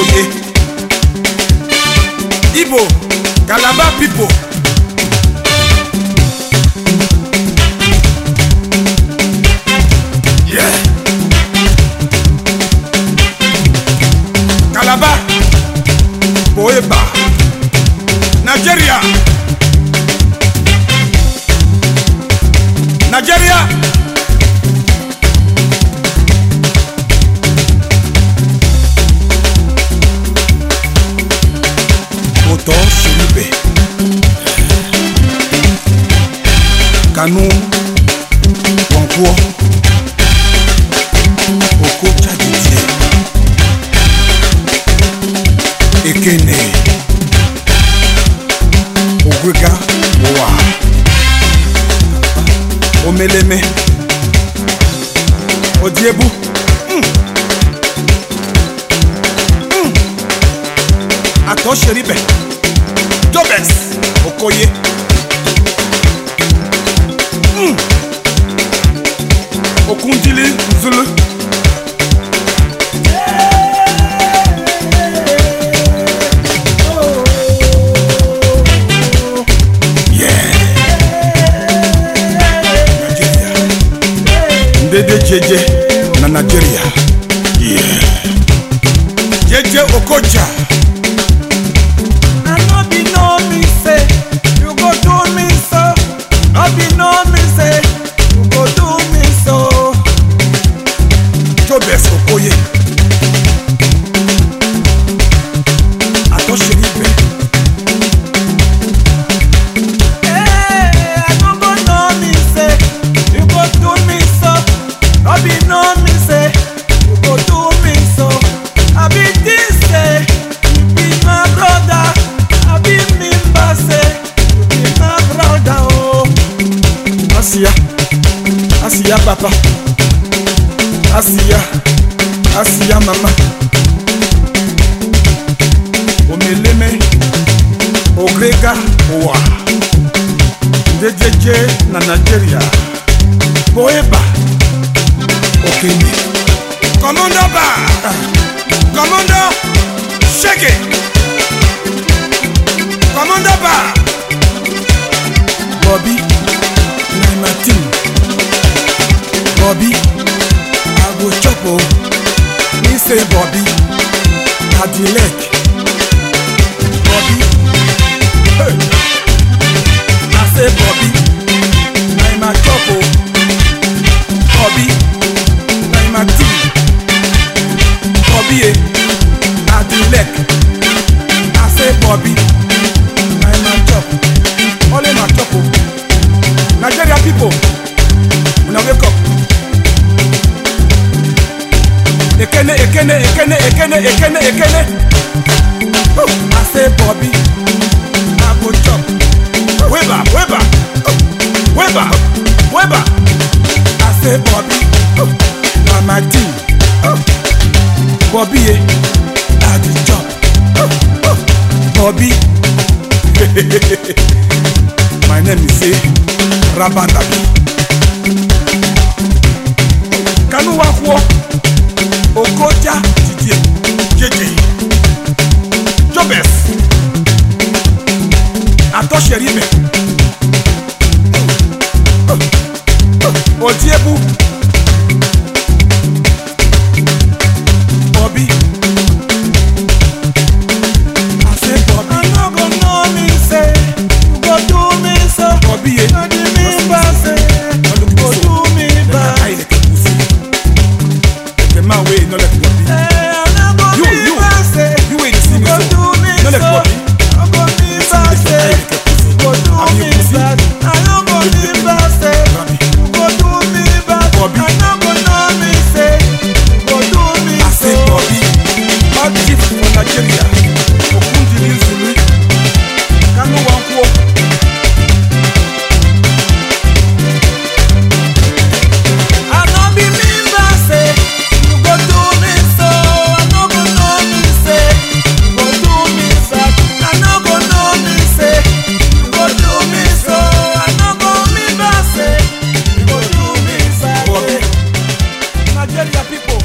Okoye. Igbo, Calabar people. Yeah. Calabar, Boeba, Nigeria. Nigeria. Òtọ́ ṣerúbẹ̀. Kanu Kọ̀ǹkúọ́. Oko jáde díẹ̀. Ekene. Ògbéga wà. Omeleme. Odiebu. Mm. Mm. Atọ́ ṣerúbẹ̀. Jobes Okoye. Mm. Okundili Zulu. Yeah. Nigeria. Ndede jeje na Nigeria. Yeah. Jeje Okocha. I no be know me say you go do me so. No be know me say you go do me so. Jobes Okoye. Atọ́ṣeré ibẹ̀. Hey, I no go know me say you go do me so. No be know me say you go do me so. I be this say you be my brother. I be me say you be my brother oh. Asiya. Asiya papa. Asiya. Asiya mama. Omeleme. Ogrega Owa. Ndejeje na Nigeria. Boeba. Okenye. Commando Bar. Commando. Shake it. Commando Bar. Bobby. na my team. Bobby, I go chop o. Me say Bobby, na the leg. Bobby, hey. I say Bobby, na my chop o. Bobby, na my team. Bobby, eh, na the leg. I say Bobby, na my chop. Only my chop o. Nigeria people, una wake up. Ekene, ekene, ekene, ekene, ekene, ekene. Oh, I say Bobby, I go chop. Weba, weba, oh, weba, weba. I say Bobby, oh, na my team. Oh, Bobby, eh, I the chop. Oh, oh, Bobby. My name is eh, Rabadabi. Kanu Wakwọ, Okoja Didie, Jeje, Jobes, Atọ́ṣẹ̀ríbẹ̀, Odiebu, Bobby, I say Bobby, I no go know me say you go do me so. Bobby, eh, No dey me bad say you go do me bad. Ayi lẹ̀kẹ̀ kù sí. Lẹ̀kẹ̀ máa wé iná lẹ̀kẹ̀ Bobby. Hey, I no go You, me you, bad say you wey dey see you me go so. do me No so. let Bobby. I go me bad say you go do Abi me you pussy. bad. I no go me bad say Bobby. you go do me bad. Bobby. I no go know me say you go do me I so. say Bobby, bad chief for Nigeria, Okundili Zulu, Kanu Wankwo. I no be me bad say you go do me so. I no go know me say you go do me bad. I no go know me say you go do me so. I no go me bad say you go do me bad. Bobby, Nigeria people,